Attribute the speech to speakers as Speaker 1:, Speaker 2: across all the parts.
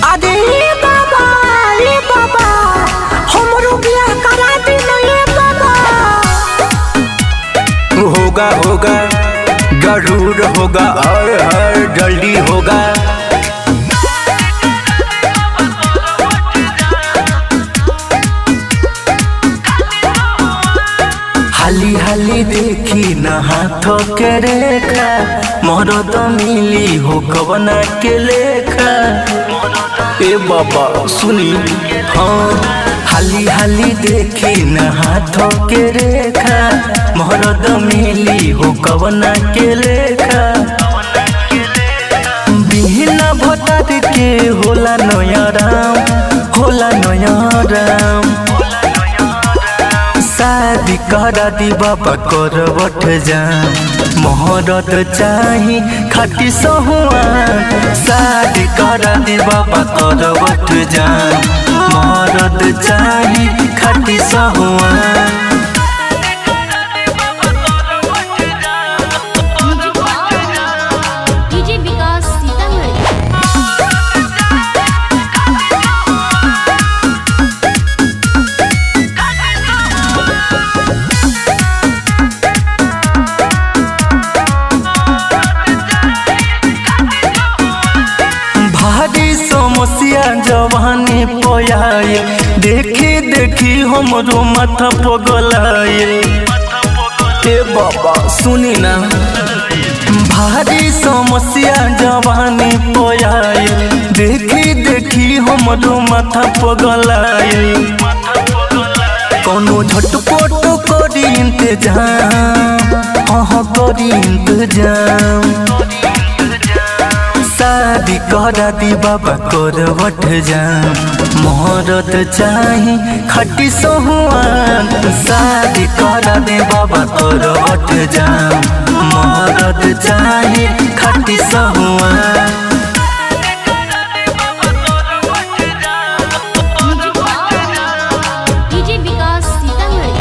Speaker 1: अरे ए बाबा ए बाबा हमरो बियाह करा दी ना ए बाबा
Speaker 2: होगा होगा जरूर होगा और हर जल्दी होगा हाली हाली देखी न हाथों के रेखा मोरो तो मिली हो कवना के लेखा ए बाबा सुनी हाँ हाली हाली देखी न हाथों के रेखा मोरो तो मिली हो कवना के लेखा बिहना भोटार के होला नया राम होला नया राम शादी करा दी बाबा करवट जा मोहरत चाही खाटी सहुआ शादी करा दी बाबा करवट जा मोहरत चाही खाटी सहुआ
Speaker 3: डीजे विकास सीतामढ़ी
Speaker 2: भारी समस्या जवानी पयाए देखी देखी हमरो माथा पगलाए ए बाबा सुनी ना भारी समस्या जवानी पयाए देखी देखी हमरो माथा पगलाए कोनो झटपट करी इंतजाम हाँ करी इंतजाम शादी करा दी बाबा करवट जा मोहरत चाही खटी सहुआन शादी करा दे बाबा करवट जा मोहरत चाही खटी सहुआन
Speaker 3: डीजे विकास सीतामढ़ी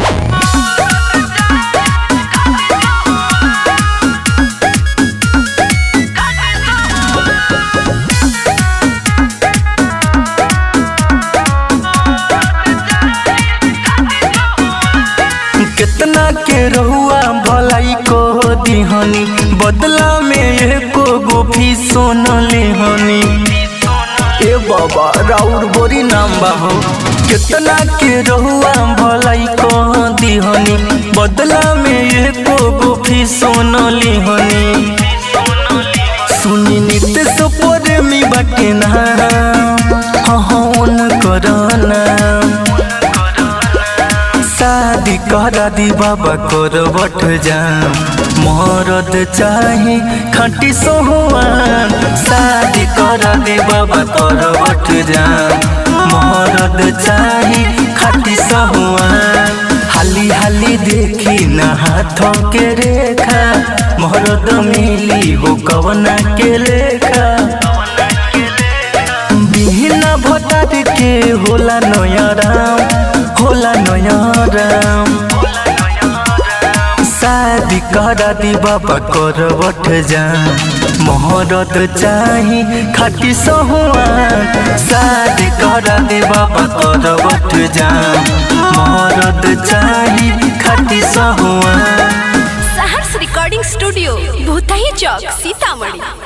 Speaker 2: कितना के रहुआ भलाई को दिहनी बदला में एको गो भी सोन लेहनी ए बाबा राउर बोरी नाम बाहो कितना के रहुआ भलाई को दिहनी बदला में एको गो भी सोन लेहनी सुनी नित्य सुपर में बटे ना हाँ हाँ उनकर नाम शादी करा दी बाबा करवट जा मोहरत चाही खटी सोहुआन शादी करा दे बाबा करवट जा मोहरत चाही खटी सोहुआन हाली हाली देखी न हाथों के रेखा मोहरत मिली हो कवना के लेखा बिहना भटार के होला नया राम होला नया राम शादी करा दी बाबा करवट जा मोहरत चाही खाटी सहुआन शादी करा दे बाबा करवट जा मोहरत चाही खाटी सहुआन
Speaker 4: सहर्ष रिकॉर्डिंग स्टूडियो भूतही चौक सीतामढ़ी